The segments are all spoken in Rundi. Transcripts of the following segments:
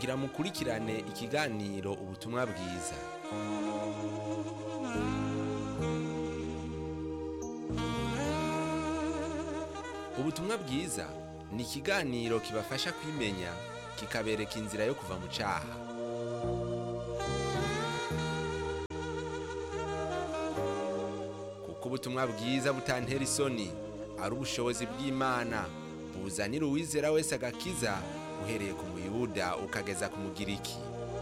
kugira mukurikirane ikiganiro ubutumwa bwiza ubutumwa bwiza ni ikiganiro kibafasha kwimenya kikabereka inzira yo kuva mu cyaha kuko ubutumwa bwiza butantera isoni ari ubushobozi bw'imana buzanira uwizera wese agakiza uhereye ku muyuda ukageza ku mugiriki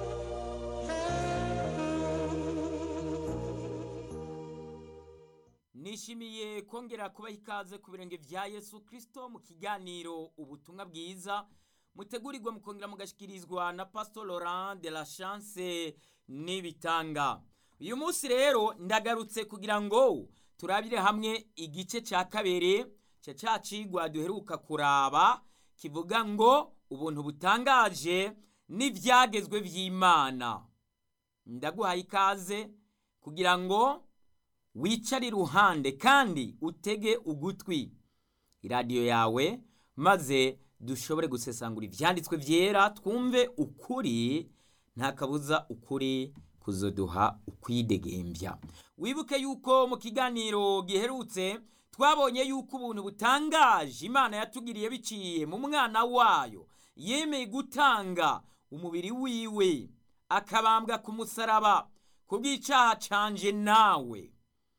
nishimiye kongera kubaha ikaze ku birenge vya yesu kirisito mu kiganiro ubutumwa bwiza mutegurirwa mukongera mugashyikirizwa na pastor laurent de la chance n'ibitanga uyu munsi rero ndagarutse kugira ngo turabire hamwe igice cya kabiri cya cya cigwa duheruka kuraba kivuga ngo ubuntu butangaje n'ibyagezwe by'imana ndaguhaye ikaze kugira ngo wicare iruhande kandi utege ugutwi iradiyo yawe maze dushobore gusesangura ibyanditswe byera twumve ukuri nta kabuza ukuri kuzoduha ukwidegembya wibuke yuko mu kiganiro giherutse twabonye yuko ubuntu butangaje imana yatugiriye biciye mu mwana wayo yemeye gutanga umubiri wiwe akabambwa ku musaraba ku bw'icyaha canje nawe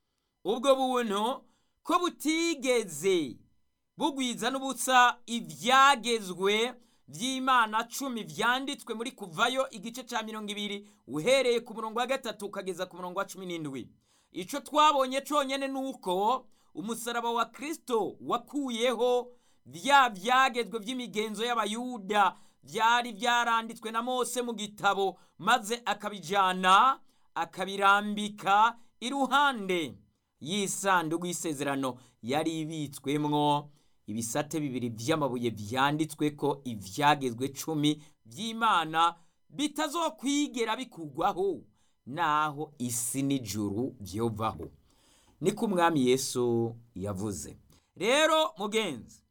ubwo buntu ko butigeze bugwiza n'ubusa ibyagezwe by'imana cumi byanditswe muri kuvayo igice cya mirongo ibiri uhereye ku murongo wa gatatu ukageza ku murongo wa cumi n'indwi icyo twabonye cyonyine ni uko umusaraba wa kirisito wakuyeho bya byagezwe by'imigenzo y'abayuda byari byaranditswe na mose mu gitabo maze akabijyana akabirambika iruhande y'isanduku y'isezerano yari ibitswemwo ibisate bibiri by'amabuye byanditswe ko ibyagezwe cumi by'imana bitazokwigera bikugwaho naho isi n'ijuru byovaho niko umwami yesu yavuze rero mugenzi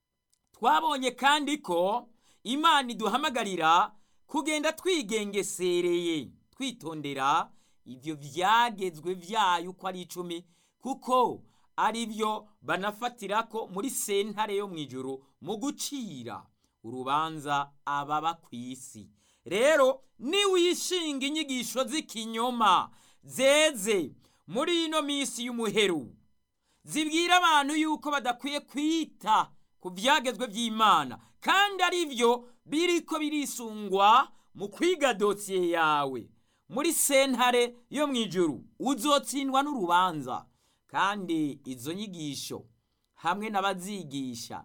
twabonye kandi ko imana iduhamagarira kugenda twigengesereye twitondera ibyo byagezwe byayo uko ari icumi kuko ari byo banafatira ko muri sentare yo mu ijoro mu gucira urubanza ababa ku isi rero niwishinga inyigisho z'ikinyoma zeze muri ino minsi y'umuheru zibwira abantu yuko badakwiye kwita ku byagezwe by'imana kandi ari byo biri ko birisungwa mu kwiga dosiye yawe muri sentare yo mu ijoro uzotsindwa n'urubanza kandi izo nyigisho hamwe n'abazigisha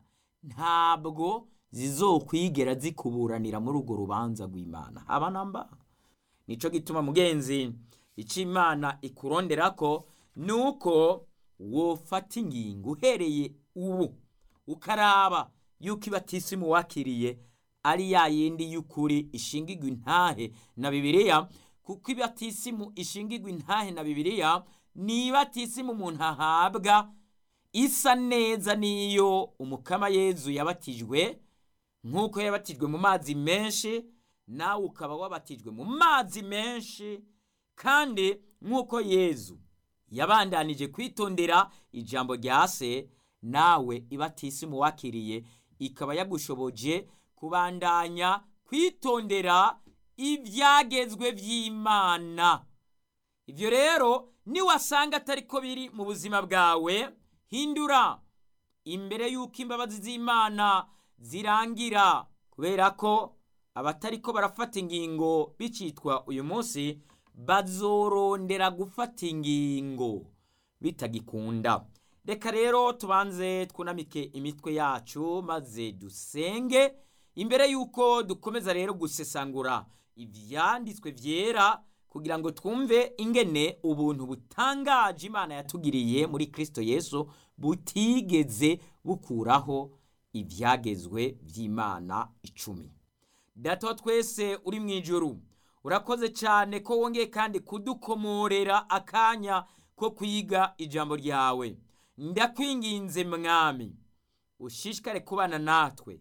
ntabwo zizokwigera zikuburanira muri urwo rubanza rw'imana haba namba nicyo gituma mugenzi icyo imana ikurondera ko ni uko wofata ingingo uhereye ubu ukaraba yuko ibatisimu wakiriye ari ya yindi y'ukuri ishingirwa intahe na bibiliya kuko ibatisimu ishingirwa intahe na bibiliya ni ibatisimu umuntu ahabwa isa neza n'iyo umukama yezu yabatijwe nk'uko yabatijwe mu mazi menshi nawe ukaba wabatijwe mu mazi menshi kandi nk'uko yezu yabandanije kwitondera ijambo rya se nawe ibatisimu wakiriye ikaba yagushoboje kubandanya kwitondera ibyagezwe by'imana ibyo rero niwasanga atari ko biri mu buzima bwawe hindura imbere y'uko imbabazi z'imana zirangira kubera ko abatari ko barafata ingingo bicitwa uyu munsi bazorondera gufata ingingo bitagikunda reka rero tubanze twunamike imitwe yacu maze dusenge imbere y'uko dukomeza rero gusesangura ibyanditswe byera kugira ngo twumve ingene ubuntu butangaje imana yatugiriye muri kirisito yesu butigeze bukuraho ibyagezwe by'imana icumi data wa twese uri mu ijoro urakoze cyane ko wongeye kandi kudukomorera akanya ko kwiga ijambo ryawe ndakwinginze mwami ushishikare kubana natwe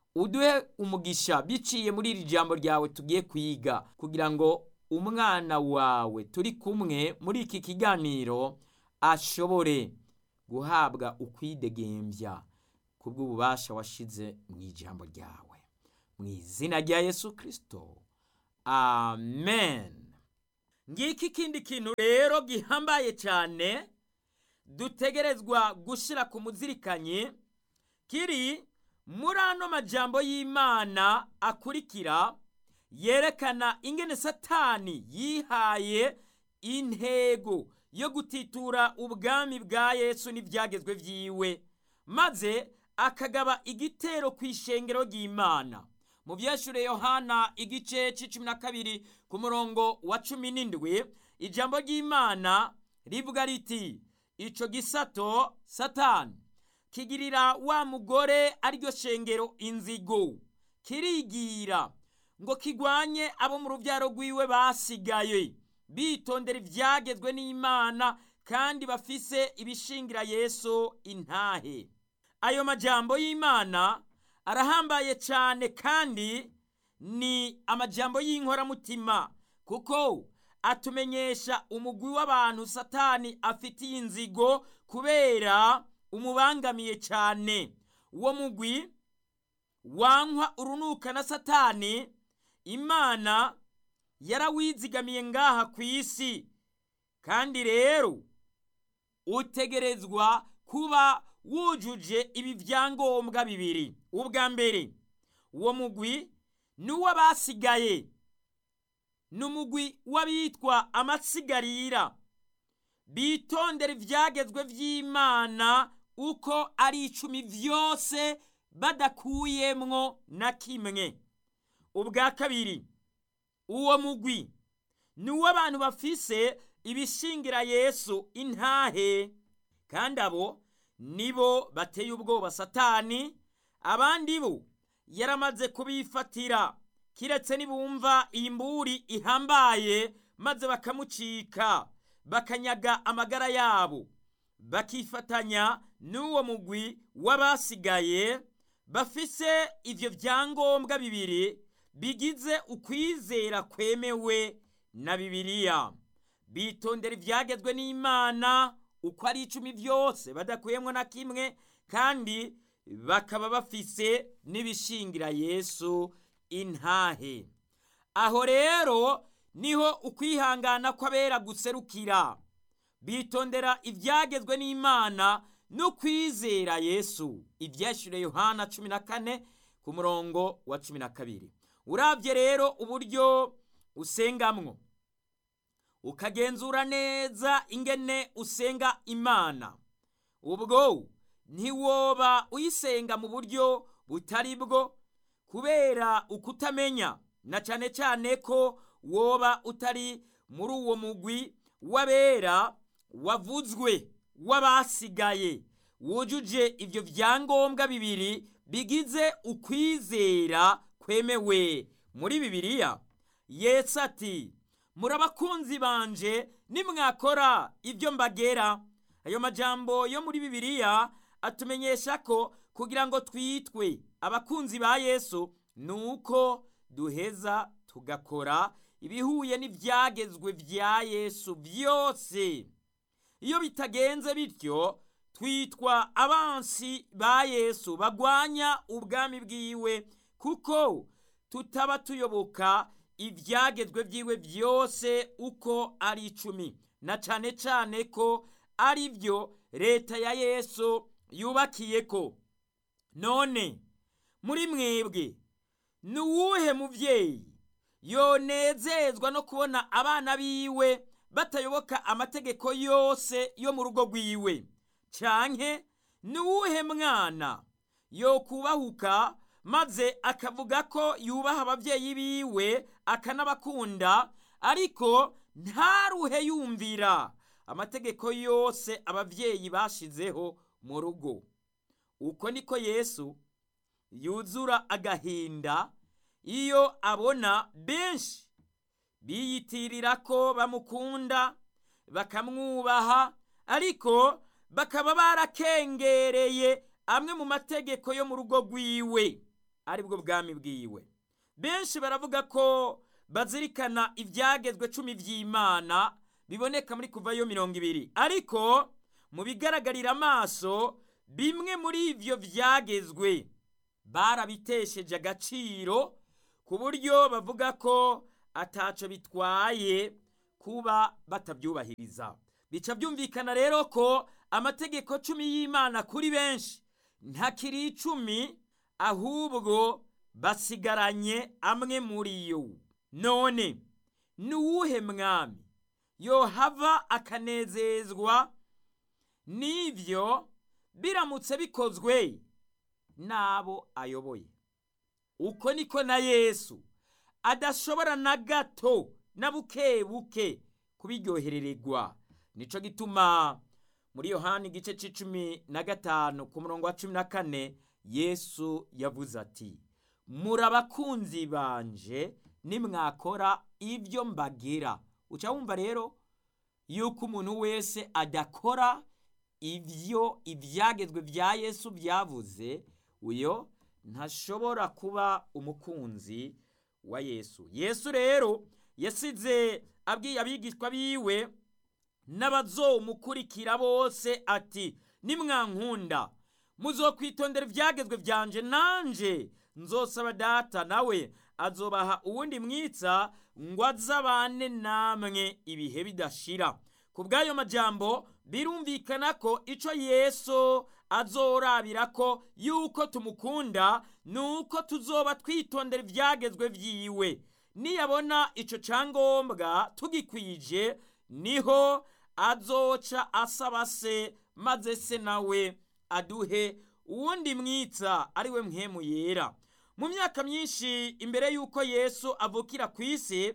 uduhe umugisha biciye muri iri jambo ryawe tugiye kwiga kugira ngo umwana wawe turi kumwe muri iki kiganiro ashobore guhabwa ukwidegembya kubw'ububasha washize mu ijambo ryawe mu izina rya yesu kirisito amen ngiki ikindi kintu rero gihambaye cyane dutegerezwa gushyira ku muzirikanyi kiri muri ano majambo y'imana akurikira yerekana ingene satani yihaye intego yo gutitura ubwami bwa yesu n'ibyagezwe byiwe maze akagaba igitero ku ishengero ry'imana mu byashure yohana igice c'icumi na kabiri ku murongo wa cumi n'indwi ijambo ry'imana rivuga riti ico gisato satani kigirira wa mugore ariryo shengero inzigo kirigira ngo kigwanye abo mu rubyaro rwiwe basigaye bitondera ibyagezwe n'imana kandi bafise ibishingira yesu intahe ayo majambo y'imana arahambaye cyane kandi ni amajambo y'inkoramutima kuko atumenyesha umugwi w'abantu satani afitiye inzigo kubera umubangamiye cyane uwo mugwi wankwa urunuka na satani imana yarawizigamiye ngaha ku isi kandi rero utegerezwa kuba wujuje ibi byangombwa bibiri ubwa mbere uwo mugwi ni uw'abasigaye ni umugwi w'abitwa amasigarira bitondera ibyagezwe by'imana uko ari icumi byose badakuyemwo na kimwe ubwa kabiri uwo mugwi ni uw'abantu bafise ibishingira yesu intahe kandi abo nibo bateye ubwoba satani abandi bo yaramaze kubifatira kiretse nibumva iyi mburi ihambaye maze bakamucika bakanyaga amagara yabo bakifatanya n'uwo mugwi w'abasigaye bafise ivyo vyangombwa bibiri bigize ukwizera kwemewe na bibiliya bitondera ivyagezwe n'imana uko ari icumi byose badakuyemwo na kimwe kandi bakaba bafise n'ibishingira yesu intahe aho rero niho ukwihangana kw'abera guserukira bitondera ibyagezwe n'imana no kwizera yesu ibyashyure yohana cumi na kane ku murongo wa cumi na kabiri urabye rero uburyo usengamwo ukagenzura neza ingene usenga imana ubwo ntiwoba uyisenga mu buryo butari bwo kubera ukutamenya na cyane cyane ko woba utari muri uwo mugwi w'abera wavuzwe w'abasigaye wujuje ibyo byangombwa bibiri bigize ukwizera kwemewe muri bibiliya yesu ati muri abakunzi banje nimwakora ibyo mbagera ayo majambo yo muri bibiliya atumenyesha ko kugira ngo twitwe abakunzi ba yesu ni uko duheza tugakora ibihuye n'ibyagezwe bya yesu byose iyo bitagenze bityo twitwa abansi ba yesu bagwanya ubwami bwiwe kuko tutaba tuyoboka ibyagezwe byiwe byose uko ari icumi na cyane cyane ko ari byo leta ya yesu yubakiye ko none muri mwebwe ni uwuhe mubyeyi yonezezwa no kubona abana biwe batayoboka amategeko yose yo mu rugo rwiwe canke ni uwuhe mwana yokubahuka maze akavuga ko yubaha ababyeyi biwe akanabakunda ariko ntaruhe yumvira amategeko yose ababyeyi bashizeho mu rugo uko niko yesu yuzura agahinda iyo abona benshi biyitirira ko bamukunda bakamwubaha ariko bakaba barakengereye amwe mu mategeko yo mu rugo rwiwe aribwo bwami bwiwe benshi baravuga ko bazirikana ibyagezwe cumi by'imana biboneka muri kuvayo mirongo ibiri ariko mu bigaragarira amaso bimwe muri ibyo byagezwe barabitesheje agaciro ku buryo bavuga ko ataco bitwaye kuba batabyubahiriza bica byumvikana rero ko amategeko cumi y'imana kuri benshi ntakiri icumi ahubwo basigaranye amwe muri yo none ni uwuhe mwami yohava akanezezwa n'ibyo biramutse bikozwe n'abo ayoboye uko niko na yesu adashobora na gato na buke buke kubiryoherererwa nico gituma muri yohani igice c'icumi na gatanu ku murongo wa cumi na kane yesu yavuze ati muri abakunzi banje nimwakora ibyo mbagira uca wumva rero yuko umuntu wese adakora ibyo ibyagezwe bya yesu byavuze uyo ntashobora kuba umukunzi wa yesu yesu rero yasize abwiye abigishwa biwe n'abazomukurikira bose ati nimwankunda muzokwitondera ibyagezwe byanje nanje nzosaba data nawe azobaha uwundi mwitsa ngo azabane namwe ibihe bidashira ku bw'ayo majambo birumvikana ko ico yesu azorabira ko yuko tumukunda ni uko tuzoba twitondera ibyagezwe byiwe niyabona ico cyangombwa tugikwije niho azoca asaba se maze se nawe aduhe uwundi mwitsa ari we mpemu yera mu myaka myinshi imbere y'uko yesu avukira ku isi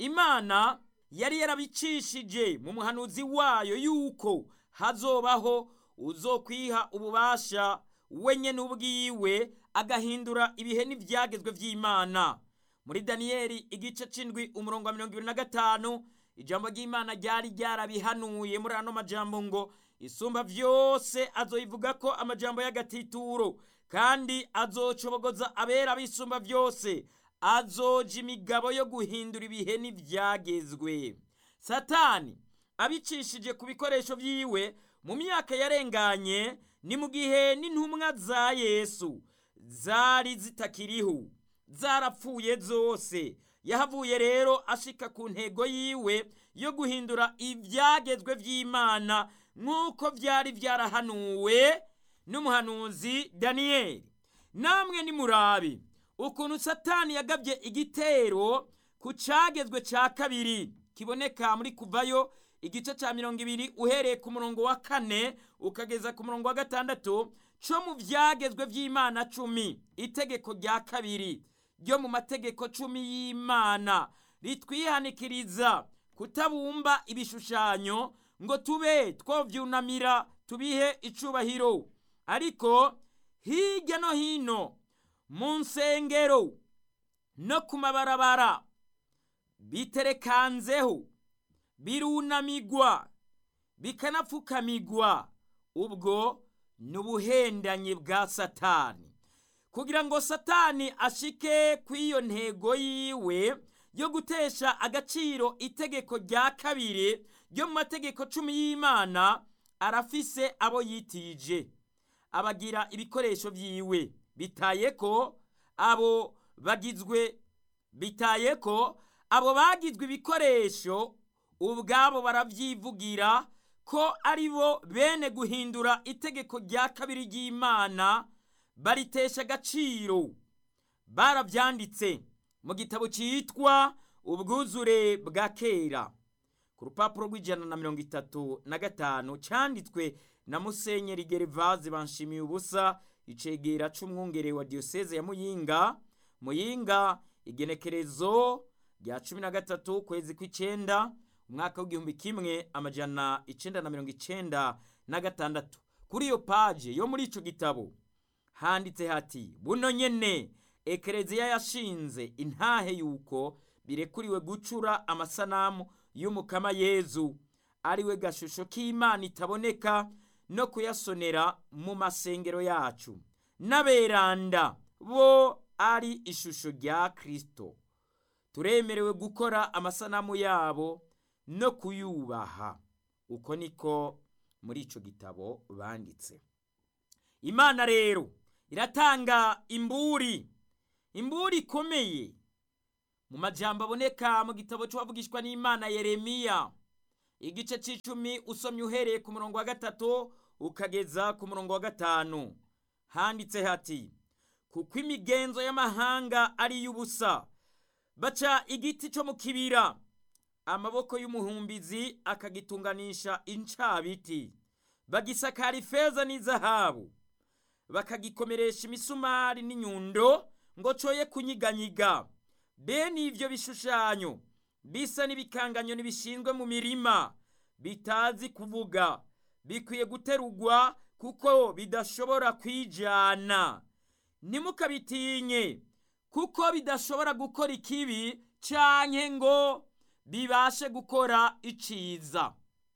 imana yari yarabicishije mu muhanuzi wayo yuko hazobaho uzokwiha ububasha wenye n'ubwiwe agahindura ibihe n'ibyagezwe by'imana muri daniyeli igice c'indwi umurongo wa mirongo ibiri na gatanu ijambo ry'imana ryari ryarabihanuye muri ano majambo ngo isumba vyose azoyivuga ko amajambo y'agatituro kandi azocobogoza abera bisumba vyose azoja imigabo yo guhindura ibihe n'ivyagezwe satani abicishije ku bikoresho vyiwe mu myaka yarenganye ni mu gihe n'intumwa za yesu zari zitakiriho zarapfuye zose yahavuye rero ashika ku ntego yiwe yo guhindura ibyagezwe by'imana nk'uko byari byarahanuwe n'umuhanuzi daniyeli namwe nimurabi ukuntu satani yagabye igitero ku cyagezwe cya kabiri kiboneka muri kuvayo igice cya mirongo ibiri uhereye ku murongo wa kane ukageza ku murongo wa gatandatu cyo mu byagezwe by'imana cumi itegeko rya kabiri ryo mu mategeko cumi y'imana ritwihanikiriza kutabumba ibishushanyo ngo tube twovyunamira tubihe icubahiro ariko hirya no hino mu nsengero no ku mabarabara biterekanzeho birunamigwa bikanapfukamigwa ubwo ni ubuhendanye bwa satani kugira ngo satani ashike ku iyo ntego yiwe yo gutesha agaciro itegeko rya kabiri ryo mu mategeko cumi y'imana arafise abo yitije abagira ibikoresho byiwe bitaye ko abo bagizwe bitaye ko abo bagizwe ibikoresho ubwabo baravyivugira ko ari bo bene guhindura itegeko rya kabiri ry'imana baritesha agaciro barabyanditse mu gitabo cyitwa ubwuzure bwa kera ku rupapuro rw'ijana na mirongo itatu na gatanu cyanditswe na musenyeri gerivaze banshimiye ubusa icegera c'umwungere wa diyoseze ya muyinga muyinga igenekerezo rya cumi na gatatu kwezi kw'icenda umwaka w'igihumbi kimwe amajana icenda na mirongo icenda na gatandatu kuri iyo paje yo muri ico gitabo handitse hati buno nyene ekereziya yashinze intahe yuko birekuriwe gucura amasanamu y'umukama yezu ariwe gashusho k'imana itaboneka no kuyasonera mu masengero yacu n'aberanda bo ari ishusho rya kirisito turemerewe gukora amasanamu yabo no kuyubaha uko niko muri icyo gitabo banditse imana rero iratanga imburi imburi ikomeye mu majambo aboneka mu gitabo cy'uwavugishwa n'imana yeremiya igice cy'icumi usomye uhereye ku murongo wa gatatu ukageza ku murongo wa gatanu handitse hati kuko imigenzo y'amahanga ari iy'ubusa baca igiti cyo mu kibira amaboko y'umuhumbizi akagitunganisha incabiti bagisakara ifeza n'izahabu bakagikomeresha imisumari n'inyundo ngo coye kunyiganyiga bene ibyo bishushanyo bisa n'ibikanganyo ntibishinzwe mu mirima bitazi kuvuga bikwiye guterugwa kuko bidashobora kwijana ntimukabitinye kuko bidashobora gukora ikibi canke ngo bibashe gukora iciza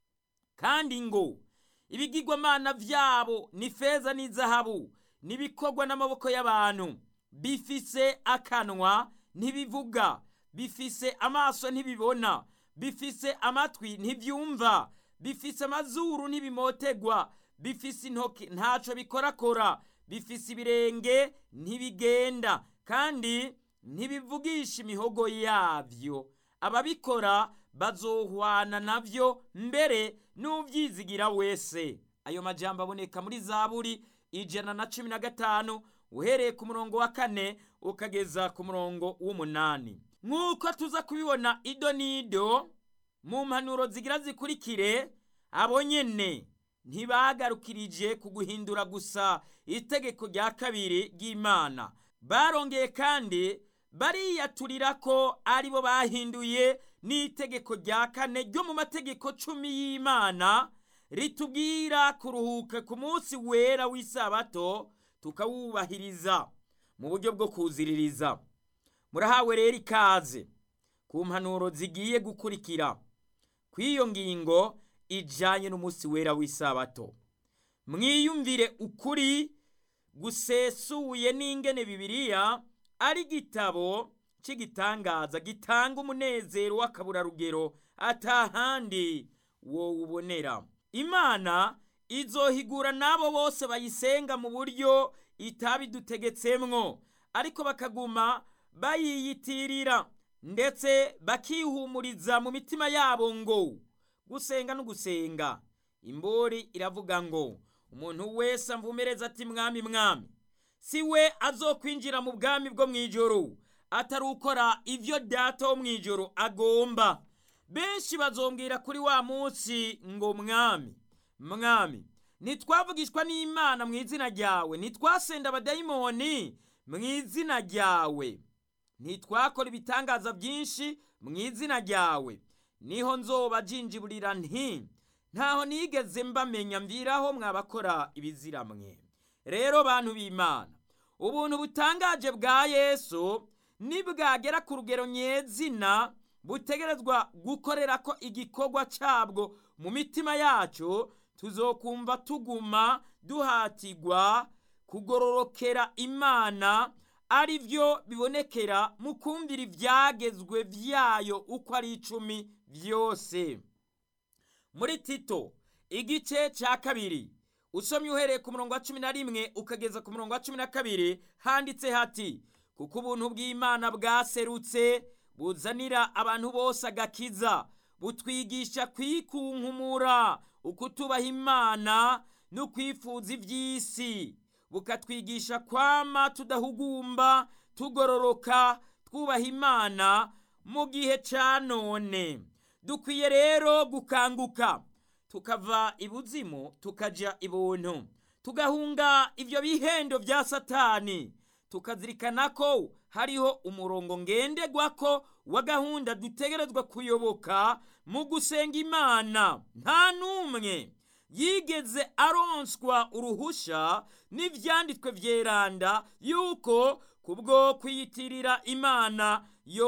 kandi ngo ibigirwamana vyabo ni feza n'izahabu n'ibikorwa n'amaboko y'abantu bifise akanwa ntibivuga bifise amaso ntibibona bifise amatwi ntibyumva bifise amazuru ntibimotegwa bifise intoki ntaco bikorakora bifise ibirenge ntibigenda kandi ntibivugisha imihogo yabyo ababikora bazohwana nabyo mbere n'ubyizigira wese ayo majambo aboneka muri zaburi ijana na cumi na gatanu uhereye ku murongo wa kane ukageza ku murongo w'umunani nk'uko tuza kubibona ido n'ido mu mpanuro zigira zikurikire abo nyene ntibagarukirije ku guhindura gusa itegeko rya kabiri ry'imana barongeye kandi bariyaturira ko ari bo bahinduye n'itegeko rya kane ryo mu mategeko cumi y'imana ritubwira kuruhuka ku munsi wera w'isabato tukawubahiriza mu buryo bwo kuziririza murahawe rero ikaze ku mpanuro zigiye gukurikira kw'iyo ngingo ijanye n'umunsi wera w'isabato mwiyumvire ukuri gusesuye n'ingene bibiliya ari igitabo cy'igitangaza gitanga umunezero w'akaburarugero atahandi wowubonera imana izohigura n'abo bose bayisenga mu buryo itabidutegetsemwo ariko bakaguma bayiyitirira ndetse bakihumuriza mu mitima yabo ngo gusenga no gusenga imbori iravuga ngo umuntu wese amvumereza ati mwami mwami si we azokwinjira mu bwami bwo mu ijoro atari ukora ibyo data wo mu ijoro agomba benshi bazombwira kuri wa munsi ngo mwami mwami ntitwavugishwa n'imana mu izina ryawe ntitwasenda abadayimoni mu izina ryawe ntitwakora ibitangaza byinshi mu izina ryawe niho nzoba jinjiburira nti ntaho nigeze mbamenya mviraho mwabakora ibizira mwe rero bantu b'imana ubuntu butangaje bwa yesu nibwagera ku rugero nyezina butegerezwa gukorera ko igikorwa cyabwo mu mitima yacu tuzokumva tuguma duhatirwa kugororokera imana ari byo bibonekera mu kumvira ibyagezwe byayo uko ari icumi byose muri tito igice cya kabiri usomye uhereye ku murongo wa cumi na rimwe ukageza ku murongo wa cumi na kabiri handitse hati kuko ubuntu bw'imana bwaserutse buzanira abantu bose agakiza butwigisha kwikunkumura ukutubaha imana no kwifuza iby'isi bukatwigisha kwama tudahugumba tugororoka twubaha imana mu gihe cya none dukwiye rero gukanguka tukava ibuzimu tukajya ibuntu tugahunga ibyo bihendo bya satani tukazirikana ko hariho umurongo ngenderwako wa gahunda dutegerezwa kuyoboka mu gusenga imana nta n'umwe yigeze aronswa uruhusha n'ibyanditswe byeranda yuko kubwo kwiyitirira imana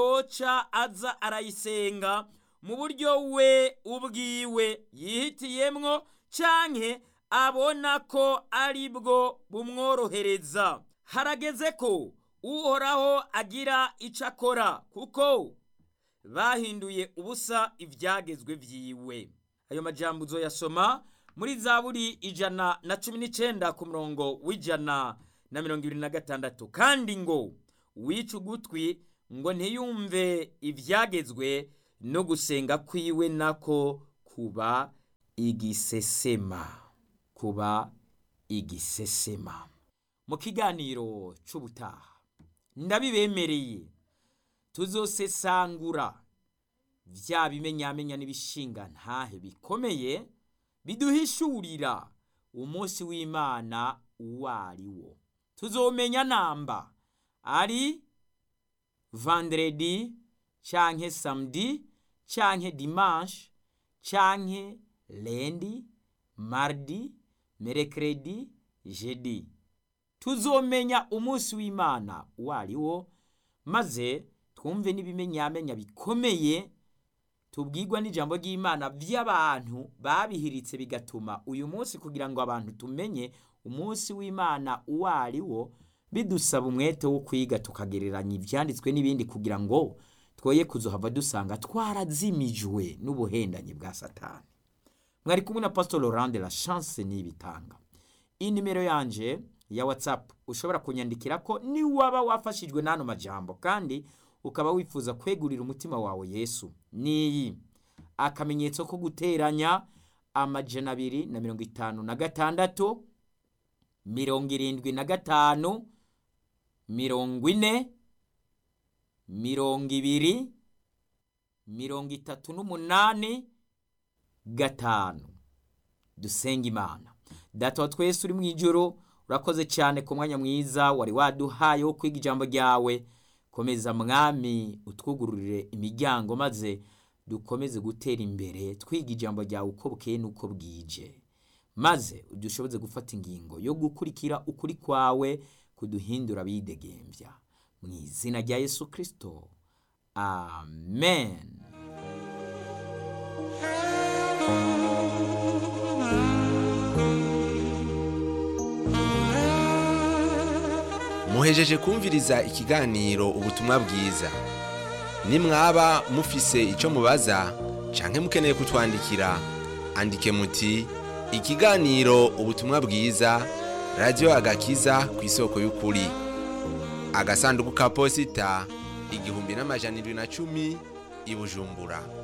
yoca aza arayisenga mu buryo we ubwiwe yihitiyemwo canke abona ko ari bwo bumworohereza harageze ko uhoraho agira icyo akora kuko bahinduye ubusa ibyagezwe byiwe ayo majambo uzoyasoma muri zaburi ijana na cumi n'icyenda ku murongo w'ijana na mirongo ibiri na gatandatu kandi ngo wica ugutwi ngo ntiyumve ibyagezwe no gusenga kwiwe nako kuba igisesema kuba igisesema mu kiganiro cy'ubutaha ndabibemereye tuzosesangura bya bimenyamenya n'ibishinga ntahe bikomeye biduhishurira umunsi w'imana uwo ari wo tuzomenya namba ari vandredi canke samedi canke dimanche canke lendi mardi merekredi jedi tuzomenya umunsi w'imana uwo ari wo maze twumve n'ibimenyamenya bikomeye tubwirwa n'ijambo ry'imana by'abantu babihiritse bigatuma uyu munsi kugira ngo abantu tumenye umunsi w'imana uwo ari wo bidusaba umwete wo kwiga tukagereranya ibyanditswe n'ibindi kugira ngo twoye kuzohava dusanga twarazimijwe n'ubuhendanyi bwa satani mwari kumwe na pastor Laurent de la chance n'ibitanga iyi nimero yanje ya whatsapp ushobora kunyandikira ko niwaba wafashijwe n'ano majambo kandi ukaba wifuza kwegurira umutima wawe yesu niyi akamenyetso ko guteranya amajana abiri na mirongo itanu na gatandatu mirongo irindwi na gatanu mirongo ine mirongo ibiri mirongo itatu n'umunani gatanu dusenga imana data wa twese uri mu ijoro urakoze cyane ku mwanya mwiza wari waduhaye wo kwiga ijambo ryawe komeza mwami utwugururire imiryango maze dukomeze gutera imbere twiga ijambo ryawe uko bukeye n'uko bwije maze udushoboze gufata ingingo yo gukurikira ukuri kwawe kuduhindura bidegembya mu izina rya yesu kirisito amen muhejeje kumviriza ikiganiro ubutumwa bwiza nimwaba mufise icyo mubaza canke mukeneye kutwandikira andike muti ikiganiro ubutumwa bwiza radiyo agakiza ku isoko y'ukuri agasanduku ka posita igihumbi n'amajana irindwi na cumi i bujumbura